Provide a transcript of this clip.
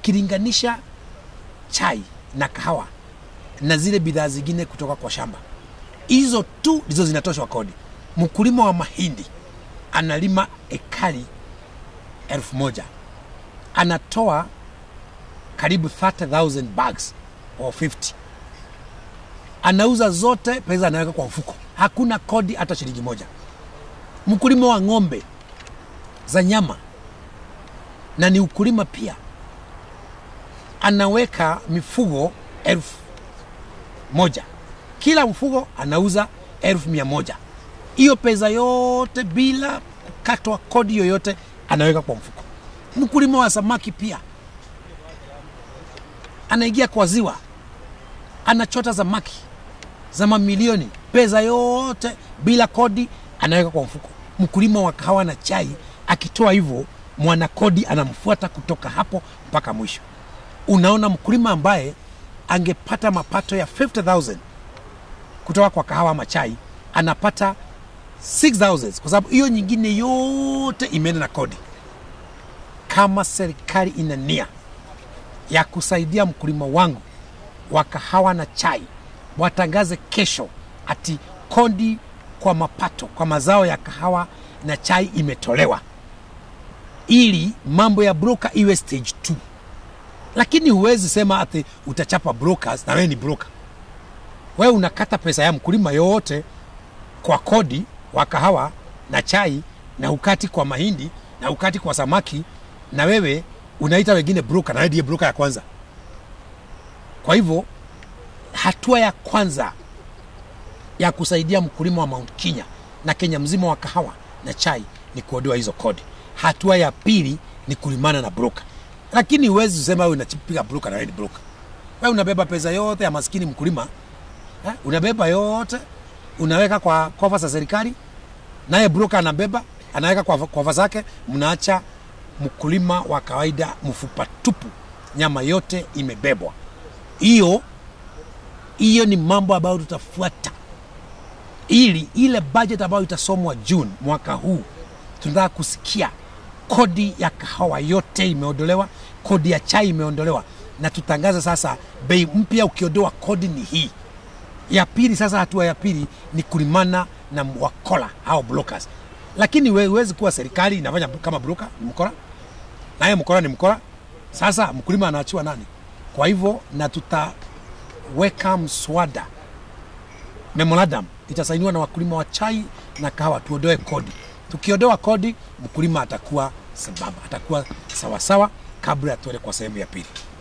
ukilinganisha chai na kahawa na zile bidhaa zingine kutoka kwa shamba, hizo tu ndizo zinatoshwa kodi. Mkulima wa mahindi analima ekari elfu moja anatoa karibu 30,000 bags or 50 anauza zote, pesa anaweka kwa mfuko, hakuna kodi hata shilingi moja. Mkulima wa ng'ombe za nyama na ni ukulima pia, anaweka mifugo elfu moja kila mfugo anauza elfu mia moja hiyo pesa yote bila kukatwa kodi yoyote anaweka kwa mfuko. Mkulima wa samaki pia anaingia kwa ziwa, anachota samaki za mamilioni, pesa yote bila kodi anaweka kwa mfuko. Mkulima wa kahawa na chai akitoa hivyo, mwana kodi anamfuata kutoka hapo mpaka mwisho. Unaona, mkulima ambaye angepata mapato ya 50,000 kutoka kwa kahawa ama chai anapata 6000 kwa sababu hiyo nyingine yote imeenda na kodi. Kama serikali ina nia ya kusaidia mkulima wangu wa kahawa na chai, watangaze kesho ati kodi kwa mapato kwa mazao ya kahawa na chai imetolewa, ili mambo ya broker iwe stage 2 lakini huwezi sema ati utachapa brokers na wewe ni broker. Wewe unakata pesa ya mkulima yote kwa kodi wa kahawa na chai na ukati kwa mahindi na ukati kwa samaki, na wewe unaita wengine broker, na wewe ndiye broker ya kwanza. Kwa hivyo hatua ya kwanza ya kusaidia mkulima wa Mount Kenya na Kenya mzima wa kahawa na chai ni kuondoa hizo kodi. Hatua ya pili ni kulimana na broker, lakini huwezi kusema wewe unapiga broker na wewe ni broker. Wewe unabeba pesa yote ya maskini mkulima eh? unabeba yote unaweka kwa kofa za serikali, naye broker anabeba anaweka kwa kofa zake, mnaacha mkulima wa kawaida mfupa tupu, nyama yote imebebwa. Hiyo hiyo ni mambo ambayo tutafuata ili ile budget ambayo itasomwa June mwaka huu, tunataka kusikia kodi ya kahawa yote imeondolewa, kodi ya chai imeondolewa, na tutangaza sasa bei mpya. Ukiondoa kodi ni hii ya pili. Sasa hatua ya pili ni kulimana na wakola au brokers, lakini we- huwezi kuwa serikali inafanya kama broker, ni mkora, naye mkora ni mkora. Sasa mkulima anaachiwa nani? Kwa hivyo na tutaweka mswada memorandum itasainiwa na wakulima wa chai na kahawa, tuondoe kodi. Tukiondoa kodi, mkulima atakuwa sambamba, atakuwa sawasawa kabla ya tuende kwa sehemu ya pili.